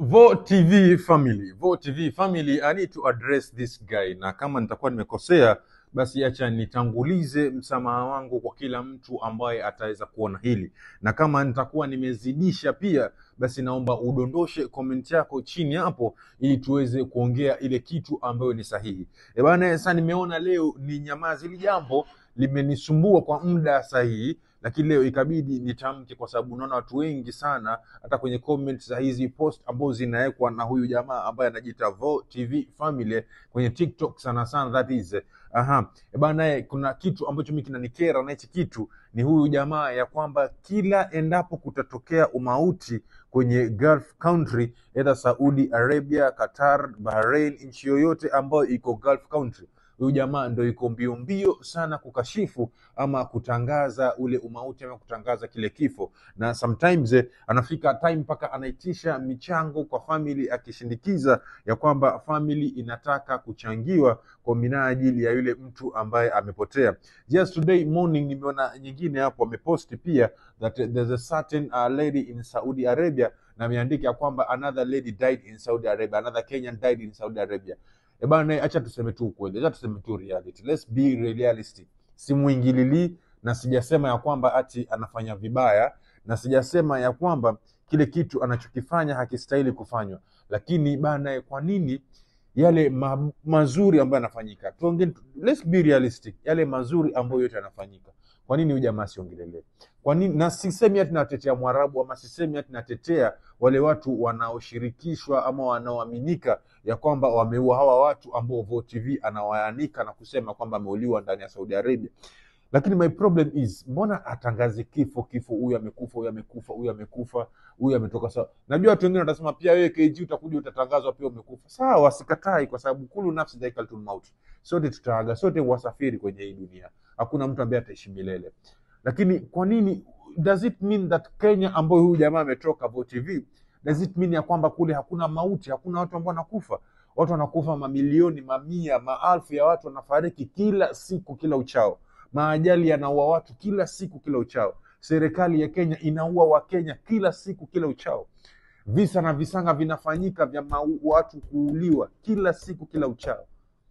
Vo TV family, Vo TV family, I need to address this guy, na kama nitakuwa nimekosea basi acha nitangulize msamaha wangu kwa kila mtu ambaye ataweza kuona hili, na kama nitakuwa nimezidisha pia, basi naomba udondoshe comment yako chini hapo, ili tuweze kuongea ile kitu ambayo ni sahihi. E bana, sasa nimeona leo ni nyamazi, hili jambo limenisumbua kwa muda sahihi lakini leo ikabidi nitamke kwa sababu unaona watu wengi sana hata kwenye comments za hizi post ambazo zinawekwa na huyu jamaa ambaye anajiita Vo TV Family kwenye TikTok sana sana, that is aha E bana, kuna kitu ambacho mimi kinanikera na hichi kitu ni huyu jamaa ya kwamba kila endapo kutatokea umauti kwenye Gulf country, either Saudi Arabia, Qatar, Bahrain, nchi yoyote ambayo iko Gulf country huyu jamaa ndo yuko mbio mbio sana kukashifu ama kutangaza ule umauti ama kutangaza kile kifo, na sometimes eh, anafika time mpaka anaitisha michango kwa family, akishindikiza ya kwamba family inataka kuchangiwa kwa minajili ya yule mtu ambaye amepotea. Just today morning nimeona nyingine hapo ameposti pia that there's a certain uh, lady in Saudi Arabia na ameandika ya kwamba another lady died in Saudi Arabia, another Kenyan died in Saudi Arabia. E bana, acha tuseme tu ukweli, acha tuseme tu reality. Let's be realistic. Simuingililii na sijasema ya kwamba ati anafanya vibaya, na sijasema ya kwamba kile kitu anachokifanya hakistahili kufanywa, lakini bana, kwa nini yale ma mazuri ambayo yanafanyika, tuongee, let's be realistic, yale mazuri ambayo yote yanafanyika, kwa nini huyu jamaa asiongelelewe? Kwa nini? Na sisemi ati natetea Mwarabu ama sisemi ati natetea wale watu wanaoshirikishwa ama wanaoaminika ya kwamba wameua hawa watu ambao Vo TV anawaanika na kusema kwamba ameuliwa ndani ya Saudi Arabia. Lakini my problem is mbona atangaze kifo kifo, huyu amekufa, huyu amekufa, huyu amekufa, huyu ametoka sawa. Najua watu wengine watasema pia wewe KG utakuja utatangazwa pia umekufa. Sawa, sikatai, kwa sababu kulu nafsi dhaikatul maut, sote tutaaga, sote wasafiri kwenye hii dunia, hakuna mtu ambaye ataishi milele. Lakini kwa nini, does it mean that Kenya ambayo huyu jamaa ametoka Vo TV, does it mean ya kwamba kule hakuna mauti, hakuna watu ambao wanakufa? Watu wanakufa mamilioni, mamia, maelfu ya watu wanafariki kila siku, kila uchao maajali yanaua watu kila siku kila uchao. Serikali ya Kenya inaua Wakenya kila siku kila uchao. Visa na visanga vinafanyika vya mau- watu kuuliwa kila siku kila uchao.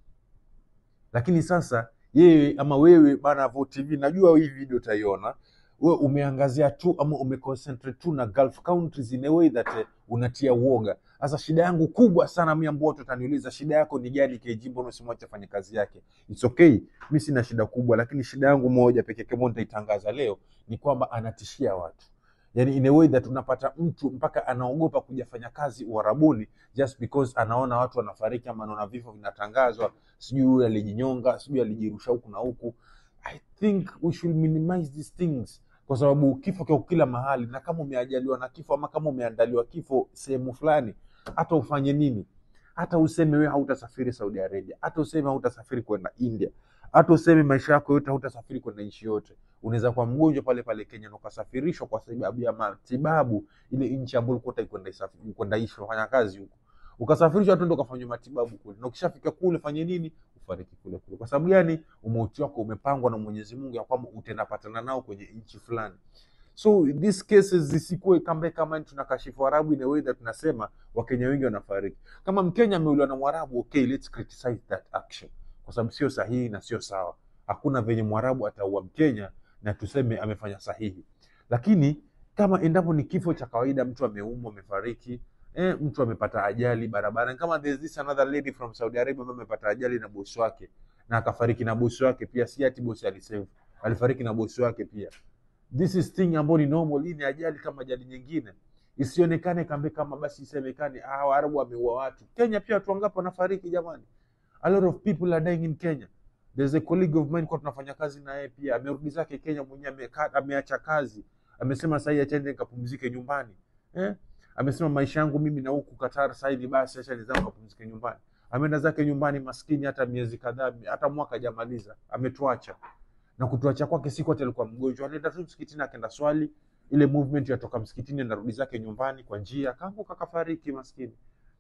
Lakini sasa yeye ama wewe bana Vo TV, najua hii video utaiona wewe, umeangazia tu ama umeconcentrate tu na Gulf countries in a way that eh, unatia uoga. Sasa shida yangu kubwa sana mimi, ambao watu wataniuliza shida yako ni gani KG, mbona usimwache afanye kazi yake? It's okay, mi sina shida kubwa, lakini shida yangu moja pekee yake ambayo nitaitangaza leo ni kwamba anatishia watu yani in a way that unapata mtu mpaka anaogopa kuja fanya kazi Uarabuni just because anaona watu wanafariki ama anaona vifo vinatangazwa, sijui huyu alijinyonga, sijui alijirusha huku na huku. I think we should minimize these things kwa sababu kifo kiko kila mahali, na kama umeajaliwa na kifo ama kama umeandaliwa kifo sehemu fulani, hata ufanye nini, hata useme wewe hautasafiri Saudi Arabia, hata useme hautasafiri kwenda India, hata useme maisha yako yote hautasafiri kwenda nchi yote, unaweza kuwa mgonjwa pale pale Kenya na ukasafirishwa kwa sababu ya matibabu ile nchi ambayo ulikuwa unataka kwenda isafi- kwenda ishi kufanya kazi huko, ukasafirishwa tu ndio ukafanywa matibabu kule, na ukishafika kule fanye nini? Ufariki kule kule. Kwa sababu gani? Umauti wako umepangwa na Mwenyezi Mungu ya kwamba utaenda patana nao kwenye nchi fulani. So these cases zisikuwe kama kama tunakashifu Arabu in a way that tunasema Wakenya wengi wanafariki. Kama Mkenya ameuliwa na Mwarabu, okay, let's criticize that action, kwa sababu sio sahihi na sio sawa. Hakuna venye Mwarabu ataua Mkenya na tuseme amefanya sahihi, lakini kama endapo ni kifo cha kawaida, mtu ameumwa, amefariki, eh, mtu amepata ajali barabarani, kama there's this another lady from Saudi Arabia ambaye amepata ajali na bosi wake na akafariki na bosi wake pia, si ati bosi alisave, alifariki na bosi wake pia this is thing ambayo ni normal. Hii ni ajali kama ajali nyingine, isionekane kambe kama basi isemekane ah, Waarabu wameua watu. Kenya pia watu wangapi wanafariki jamani? A lot of people are dying in Kenya. There's a colleague of mine kwa tunafanya kazi na yeye pia amerudi zake Kenya mwenyewe ameka- ameacha kazi, amesema sasa hivi achende nikapumzike nyumbani eh? Amesema maisha yangu mimi na huku Qatar sasa hivi basi acha nizame kapumzike nyumbani. Ameenda zake nyumbani maskini, hata miezi kadhaa, hata mwaka hajamaliza, ametuacha na kutuacha kwake si kwati alikuwa mgonjwa, alienda tu msikitini akaenda swali, ile movement yatoka msikitini anarudi zake nyumbani kwa njia, akaanguka akafariki maskini.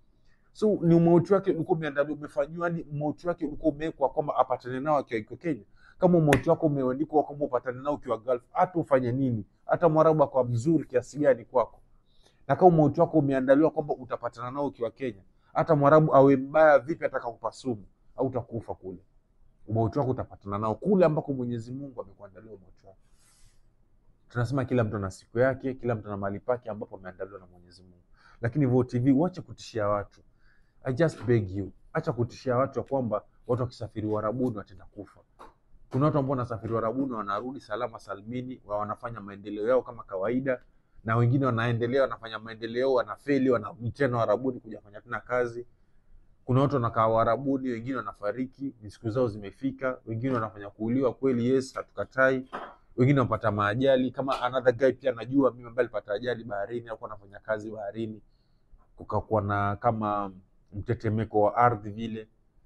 So ni umauti wake ulikuwa umeandaliwa, umefanyiwa, yani umauti wake ulikuwa umewekwa kwamba apatane nao akiwa iko Kenya. Kama umauti wako umeandikwa kwamba upatane nao ukiwa Gulf, hata ufanye nini, hata mwarabu akawa mzuri kiasi gani kwako, na kama umauti wako umeandaliwa kwamba utapatana nao ukiwa Kenya, hata mwarabu awe mbaya vipi, atakakupa sumu au utakufa kule, umauti wako utapatana nao kule ambako Mwenyezi Mungu amekuandalia umauti wako. Tunasema kila mtu ana siku yake, kila mtu ana mahali pake ambapo ameandaliwa na Mwenyezi Mungu. Lakini VOTV, wache kutishia watu. I just beg you, acha kutishia watu ya kwamba watu wakisafiri Uarabuni wataenda kufa. Kuna watu ambao wanasafiri Uarabuni wanarudi salama salmini, wa wanafanya maendeleo yao kama kawaida, na wengine wanaendelea wanafanya maendeleo yao, wanafeli, wanarudi tena Uarabuni kuja kufanya tena kazi. Kuna watu wanakaa Uarabuni, wengine wanafariki, ni siku zao zimefika, wengine wanafanya kuuliwa kweli, yes, hatukatai wengine wanapata maajali kama another guy pia najua mimi ambaye alipata ajali baharini, alikuwa anafanya kazi baharini, kukakuwa na kama mtetemeko wa ardhi vile,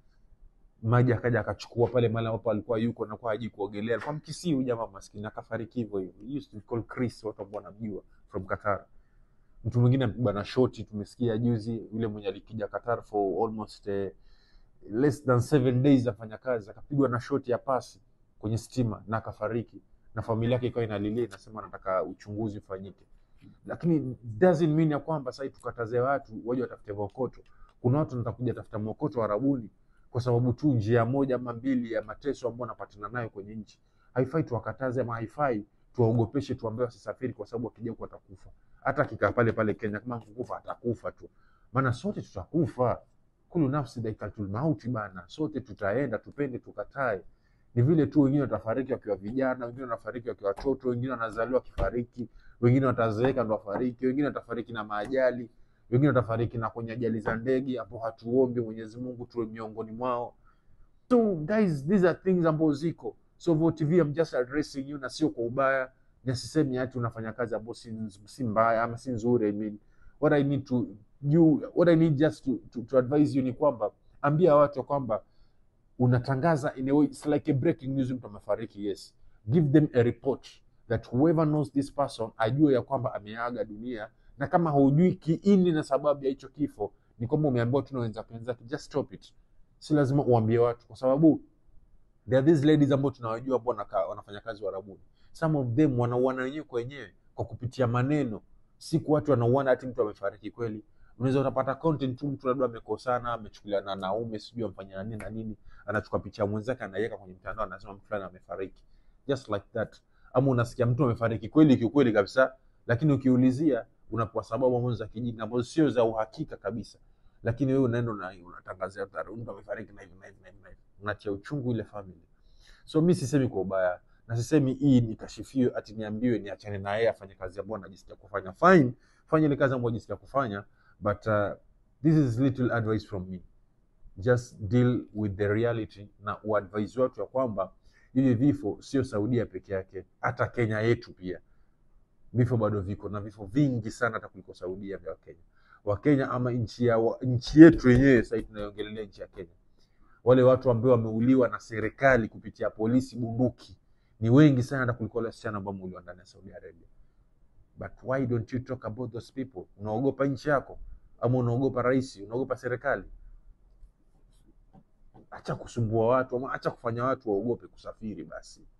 maji akaja akachukua pale mahali ambapo alikuwa yuko na kwa haji kuogelea, alikuwa mkisii huyu jamaa maskini, akafariki hivyo hivyo. He used to be called Chris, watu ambao wanamjua from Qatar. Mtu mwingine amepigwa na shoti, tumesikia juzi, yule mwenye alikija Qatar for almost eh, less than seven days afanya kazi, akapigwa na shoti ya pasi kwenye stima na akafariki na familia yake ikawa inalilia inasema anataka uchunguzi ufanyike, lakini doesn't mean ya kwamba sasa tukataze watu waje watafute mokoto. Kuna watu wanataka kuja tafuta mokoto Arabuni kwa sababu tu njia moja ama mbili ya mateso ambayo wanapatana nayo kwenye nchi. Haifai tuwakataze ama haifai tuwaogopeshe, tuambie wasisafiri, kwa sababu wakija huko watakufa. Hata akikaa pale pale Kenya, kama kukufa atakufa tu, maana sote tutakufa. Kulu nafsi dhaikatul mauti bana, sote tutaenda, tupende tukatae ni vile tu wengine watafariki wakiwa vijana, wengine wanafariki wakiwa watoto, wengine wanazaliwa wakifariki, wengine watazeeka ndo wafariki, wengine watafariki na maajali, wengine watafariki na kwenye ajali za ndege, hapo hatuombi Mwenyezi Mungu tuwe miongoni mwao. So guys, these are things ambazo ziko. So VOTV, I'm just addressing you, na sio kwa ubaya, na sisemi ati unafanya kazi ambayo si, si mbaya ama si nzuri. I mean, what I need to you, what I need just to, to, to advise you ni kwamba ambia watu kwamba unatangaza in a way, it's like a breaking news, mtu amefariki. Yes, give them a report that whoever knows this person ajue ya kwamba ameaga dunia, na kama hujui kiini na sababu ya hicho kifo, ni kwamba umeambiwa tu na wenzako wenzake, just stop it. Si lazima uambie watu, kwa sababu there are these ladies ambao tunawajua ambao wanaka- wanafanya kazi Uarabuni. Some of them wanauana wenyewe kwa wenyewe kwa kupitia maneno, siku watu wanauana hati mtu amefariki kweli. Unaweza unapata content tu, mtu labda amekosana, amechukuliana na naume, sijui amfanya nini na nini, anachukua picha ya mwenzake anaiweka kwenye mtandao, anasema mtu fulani amefariki, just like that. Ama unasikia mtu amefariki kweli kiukweli kabisa, lakini ukiulizia unapewa sababu ambazo za kijinga ambazo sio za uhakika kabisa, lakini wewe unaenda una- unatangazia tarehe, mtu amefariki na hivi na hivi na hivi na hivi, unatia uchungu ile family. So mi sisemi kwa ubaya na sisemi hii nikashifiwe ati niambiwe niachane na yeye afanye kazi ambayo anajisikia kufanya. Fine, fanya ile kazi ambayo anajisikia kufanya, but uh, this is little advice from me. Just deal with the reality na uadvise watu ya kwamba hivi vifo sio Saudia peke yake, hata Kenya yetu pia vifo bado viko na vifo vingi sana hata kuliko Saudia vya Wakenya. Wakenya ama nchi ya wa- nchi yetu yenyewe sasa tunaiongelelea nchi ya Kenya wale watu ambao wameuliwa na serikali kupitia polisi bunduki ni wengi sana hata kuliko wale wasichana ambao wameuliwa ndani ya Saudi Arabia. But why don't you talk about those people? Unaogopa nchi yako ama unaogopa rais? Unaogopa serikali? Acha kusumbua watu ama acha kufanya watu waogope kusafiri basi.